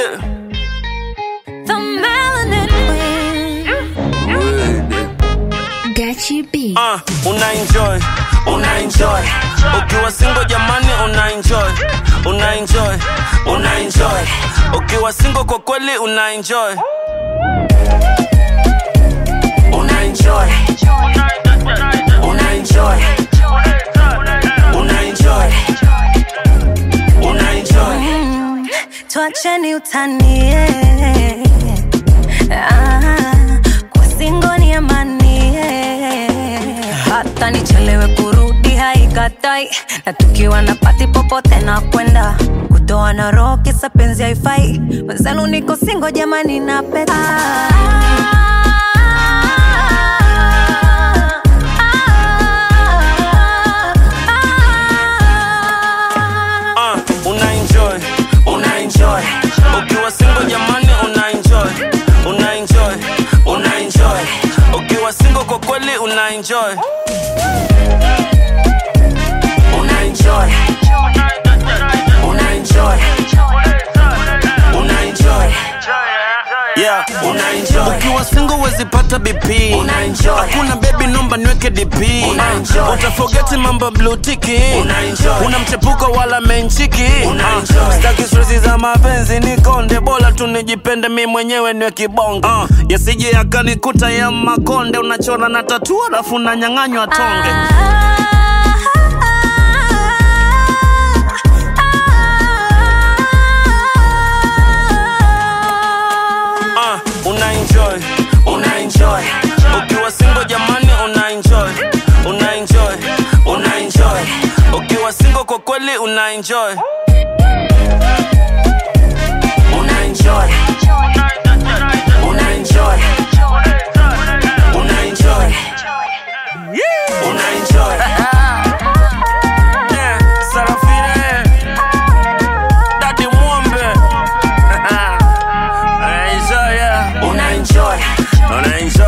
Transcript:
Yeah. The melanin queen. Gachi B. Uh, una enjoy, una enjoy. Ukiwa single jamani una enjoy, una enjoy, una enjoy. Ukiwa single kwa kweli una enjoy. Una enjoy. Una enjoy. Una enjoy. Una enjoy. Tuacheni utanie ah, kwa singo ni amani hata nichelewe kurudi haikatai na tukiwa na pati popote na kwenda kutoa na roho kisa penzi haifai wenzenu niko singo jamani na peta Uh, una enjoy, una enjoy. Ukiwa single jamani una enjoy, una enjoy, una enjoy. Ukiwa single kwa kweli una enjoy. Una enjoy. Una enjoy. Una enjoy. Yeah, una enjoy. Ukiwa single wezi pata BP. Una enjoy. Hakuna baby nomba niweke DP. Una enjoy. Utafogeti mambo blue tiki. Una enjoy. Una mchepuko wala menchiki. Una enjoy. Sitaki stress za mapenzi nikonde, bora tu nijipende mi mwenyewe niwe kibonge. Uh, yasije yakanikuta ya makonde, unachora na tatua alafu unanyang'anywa tonge. Uh, una enjoy, una enjoy. Ukiwa single jamani una enjoy, una enjoy, una enjoy. Ukiwa single kwa kweli una enjoy. Una enjoy. Una enjoy. Una enjoy. Una enjoy. Yeah, Sarafine. Daddy Mwombe. Una enjoy, yeah. Una enjoy. Una enjoy.